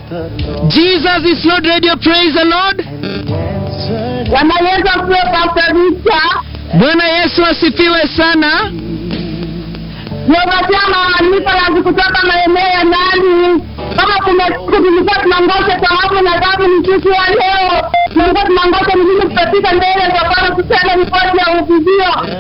Jesus is Lord Radio, praise the Lord. Bwana Yesu asifiwe Pastor Victor. Bwana Yesu asifiwe sana. Niwapatia maandiko ya kutoka maeneo ya ndani. Kama kuna siku tulikuwa tunangoja thawabu na dhambi ni siku ya leo. Tulikuwa tunangoja mzuri tutafika mbele za Bwana kusema ripoti ya uvuvio.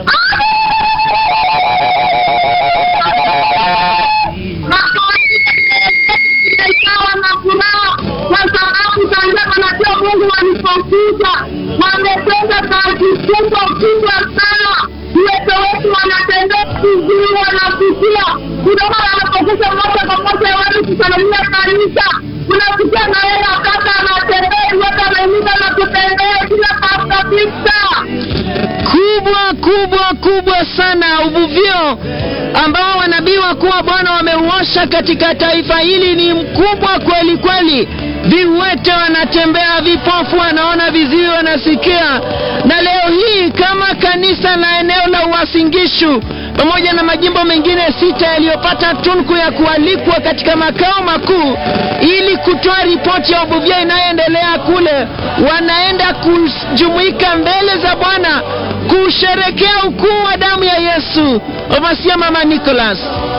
Ikawa na furaha kwa sababu tangia manabii Mungu walipokuja wametenda kazi kubwa kubwa sana. Uwezo wetu wanatembea vizuri, wanafikia kutoka wanapokuja moja kwa moja watu kusalimia kanisa, unafikia na yeye akata anatembea yote anaimika na kutembea kila pasta pista kubwa kubwa kubwa sana uvuvio ambao wanabii wakuu wa Bwana wameuosha katika taifa hili ni mkubwa kweli kweli. Viwete wanatembea, vipofu wanaona, viziwi wanasikia. Na leo hii kama kanisa la eneo la Uasingishu pamoja na majimbo mengine sita yaliyopata tunku ya kualikwa katika makao makuu ili kutoa ripoti ya uvuvio inayoendelea kule, wanaenda kujumuika mbele za Bwana kusherekea ukuu wa damu ya Yesu. Ovasia Mama Nicholas.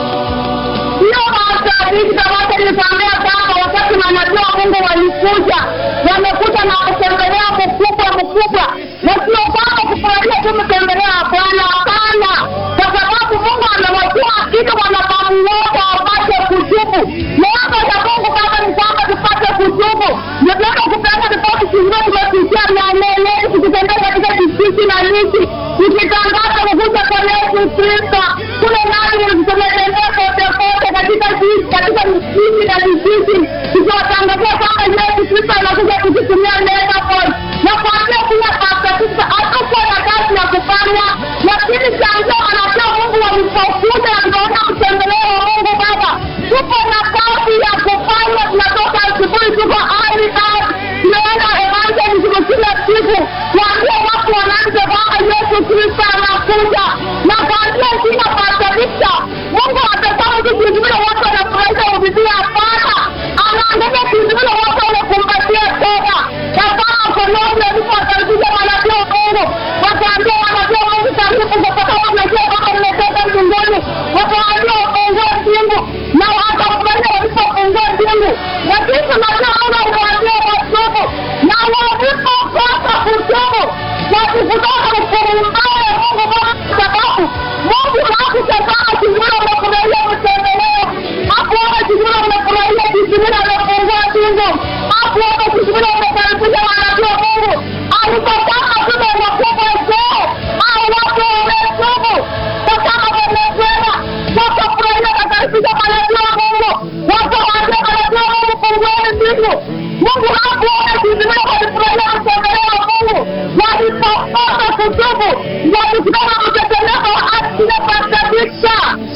Hiyo maasabiki wote nilikwambia kwamba wakati manabii wa Mungu walikuja, wamekuja na kutembelea mkubwa mkubwa, na sio kwamba kufurahia tu mtembelea Bwana, hapana, kwa sababu Mungu amewajua kitu wanadamu wote wapate kutubu. Neema ya Mungu kama ni kwamba tupate kutubu, ndio kupenda ripoti zingine tumepitia maeneo yetu, tukitembea katika kijiji na miti, tukitangaza kukuja kwa Yesu Kristo kule ndani, tumetembea kote kote katika jiji, katika msikiti na vijiji, tukiwatangazia kwamba Yesu Kristo anakuja kututumia neema Paul na kuambia kila pasta Kristo hatakuwa na kazi ya kufanya, lakini chanzo anatoa Mungu walipokuja na tunaona mtembeleo wa Mungu Baba, tupo na kazi ya kufanya. Tunatoka asubuhi, tuko ari ari, tunaenda evangelism kila siku, kuambia watu wanaanza kwamba Yesu Kristo anakuja na kuambia kila pasta Kristo, Mungu atasema tu kizimilo wote wanafurahisha ubibi, hapana, anaangalia kizimilo wote wanakumbatia toba na kama koloni alipowakaribisha manabii wa Mungu, wakaambia manabii wa Mungu karibu, kwa sababu wanajua kwamba mmetoka mbinguni, wakaambia wafungue mbingu na wakakubali walipofungua mbingu, lakini tunajua Mungu aliwaambia watubu na walipokosa kutubu wakikutoka hukumu mbaya ya Mungu Bwana, kwa sababu Mungu hakutazama kizuri umefurahia mtembeleo, hakuona kizuri umefurahia kizuri amefungua mbingu, hakuona kizuri umekaribisha manabii wa Mungu, alitazama tume makubwa je, au watu wametubu kwa kama wamesema wakafurahia wakaribisha manabii wa Mungu, wakawaambia manabii wa Mungu fungueni mbingu. Mungu hakuona kizuri walifurahia mtembeleo wa Mungu, walipokosa kutubu, walisimama mtetemeko wa ardhi na pasabisha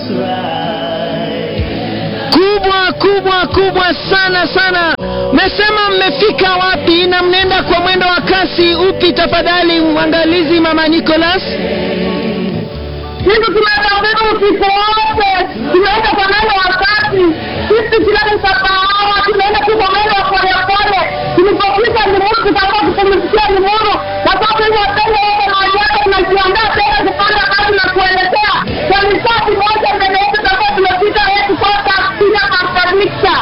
kubwa kubwa kubwa sana sana. Mmesema mmefika wapi na mnaenda kwa mwendo wa kasi upi? Tafadhali mwangalizi Mama Nicholas. Sisi tunatambua usiku wote, tunaenda kwa mwendo wa kasi. Sisi tulani kahawa, tunaenda tu kwa mwendo wa polepole. Tulipofika Limuru, tutakuwa kupumzikia Limuru, kwa sababu hiyo wapende wote mahali yake, tunajiandaa tena kupanda kazi na kuelekea kwa misati moja mbele yetu, tutakuwa tumefika yetu kwa tafsiri ya makanisa.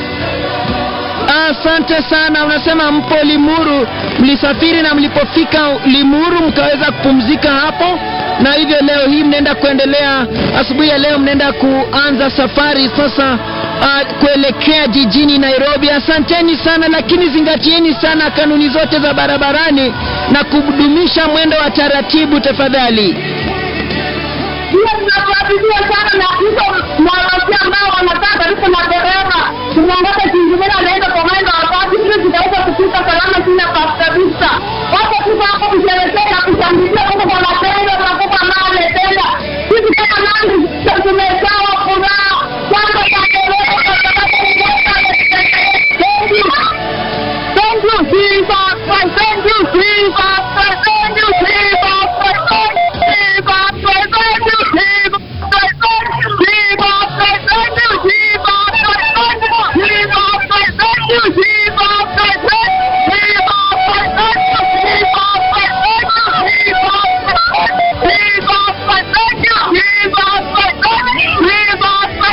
Asante sana. Unasema mpo Limuru, mlisafiri na mlipofika Limuru mkaweza kupumzika hapo, na hivyo leo hii mnaenda kuendelea, asubuhi ya leo mnaenda kuanza safari sasa uh, kuelekea jijini Nairobi. Asanteni sana, lakini zingatieni sana kanuni zote za barabarani na kudumisha mwendo wa taratibu tafadhali. hiyo tunafuatilia sana na hizo mawasi ambao wanakaa karibu na dereva tunaongoza kingine anaenda kwa mwendo wa kasi ili tutaweza kufika salama chini ya kabisa wapo tuko hapo kusherekea na kushangilia Mungu kwa matendo na kupa mali tena sisi kama nani tumejawa furaha kwamba taendelea kwa sababu Mungu Thank you. Thank you, Jesus. Thank you, Jesus. Thank you, Jesus. Thank you, Jesus. Thank you, Jesus. Thank you, Jesus. Thank you, Jesus. Thank you, Jesus. you, Jesus. I thank you, Jesus. I thank you, Jesus. I thank you, Jesus. Jesus, I thank you, Jesus. I thank you, Jesus. I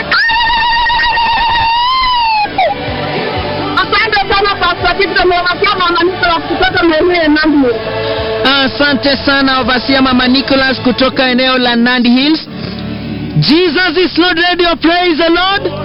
thank you. Asante sana Pastor Tito, nimewakia mama Nicola kutoka maeneo ya Nandi. Asante sana Ovasia Mama Nicholas kutoka eneo la Nandi Hills. Jesus is Lord Radio, praise the Lord.